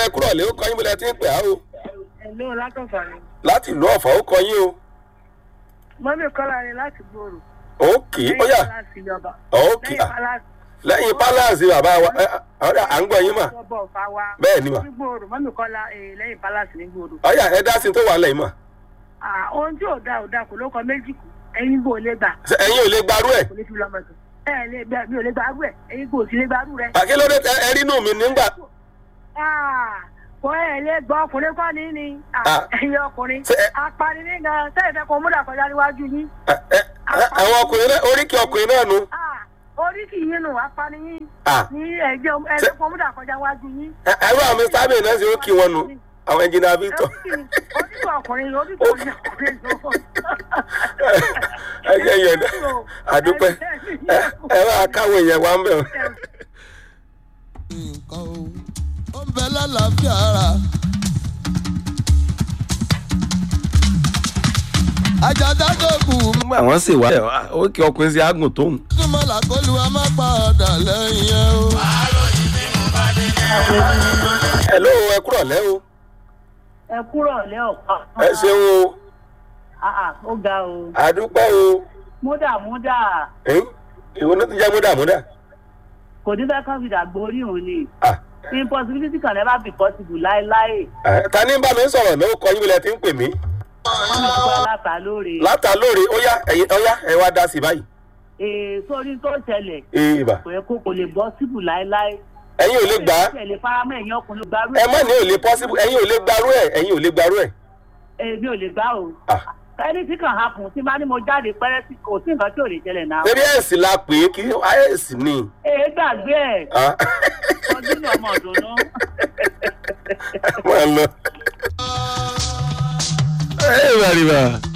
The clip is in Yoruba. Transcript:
ẹ kúrọ̀ lé ó kọ́ yín bó lẹ ti ń pè á o Hello, látọ̀fà ni. láti ìlú ọ̀fọ̀ ó kọ́ yín o Mọ́mí Kọ́lá ni láti gbòòrò. òkè ó yà Pálásì ìjọba. òkè Lẹ́yìn Pálásì. lẹ́yìn pálásì bàbá wa ẹ, ọ̀rẹ́ à ń gbọ́ yín mà Ìjọba ọ̀fà wa. bẹ́ẹ̀ ni mà Ní gbòòrò, mọ́mí Kọ́lá eh, lẹ́yìn Pálásì ní gbòòrò. ọ̀yà ẹ dá sí tó wà lẹ́yìn mà Ah, Ohun tí ò da ò da kò ló kọ méjì kù. Ẹyin bò lè gbà. Ṣé ẹ̀yin ò lè gbarú ẹ̀ Kò ní fi lọ́mọ sùn. Ẹ ẹ̀ lè gbà mí ò lè gbàrú ẹ̀. Ẹyin kò sí lè gbàrú rẹ̀. àkílódé ẹ rí inú mi nígbà Ah, Kò ẹ̀ lè gbọ́ ọkùnrin kọ́ ní ni. Ah, Ah. Ẹyin ọkùnrin. Ṣé ẹ- Apani ní gan. Sẹ́yìn fẹ́ kó múdà kọjá níwájú yín. ẹ, ẹ, ẹ, àwọn ọkùnrin náà oríkì ọkùnrin náà nu Ah, Orí kì í yín nù, apani yín. Ah. Ní ẹ̀jẹ̀ ẹ̀jẹ̀ kó múdà kọjá níwájú yín. ẹ ẹrú àwọn mr abbey náà sì ó kí wọn nu àwọn ẹnjìnà victor Oníkọ̀ ọkùnrin oníkọ̀ ọkùnrin ló. ẹ jẹ́ yẹn àdúpẹ́ ẹ ẹ bá káwọn èèyàn wá ń bẹ̀ wọ́n. nǹkan o ó ń bẹ lálàáfíà ara. àjàdá tó kù nígbà wọn sì wá ó kí ọkùnrin sí àgùn tóun. túmọ̀ làkólúwa má padà lẹ́yìn ẹ o. ẹ ló ẹ kúrọ̀ lẹ́ o ẹ kúrò lẹ́ ọ̀pá. ẹ ṣeun o ó ga o. àdúpẹ́ o múdà múdà ẹ̀yìn ìwọ náà ti jẹ́ múdàmúdà. kò ní fẹ́ kán fi dàgbò orí òun ni. Ah, impossibility can never be possible láéláé. ẹ, ta ni ń bá mi sọ̀rọ̀ náà ó kọ yín bí lẹ ti ń pè mí. wọ́n ní kó aláta lóore. látà lóore ó yá ẹ̀yin ó yá ẹ wá dá sí báyìí. ee sórí tó ṣẹlẹ̀ ee bà kò yẹ kó kò lè bọ́ síbù láéláé. ẹ̀yin ò lè gbà á ẹ lè faramọ́ ẹ̀yìn ọkùnrin gbárù ẹ má ní ò lè possible ẹ̀yin ò lè gbarú ẹ̀ ẹ̀yin ò lè gbarú ẹ̀. èmi ò lè gbá o. Ah, ẹni tí kàn hapun tí bá ní mo jáde pẹ́rẹ́ sí kò sí nǹkan tí ò lè ṣẹlẹ̀ náà. ṣebí ẹ̀sì la pè é kí ẹ̀sì ni. ee gbàgbé ẹ̀ Ah, ọdún ní ọmọ ọ̀dùnnú. máa lọ. ẹ bàrìbà.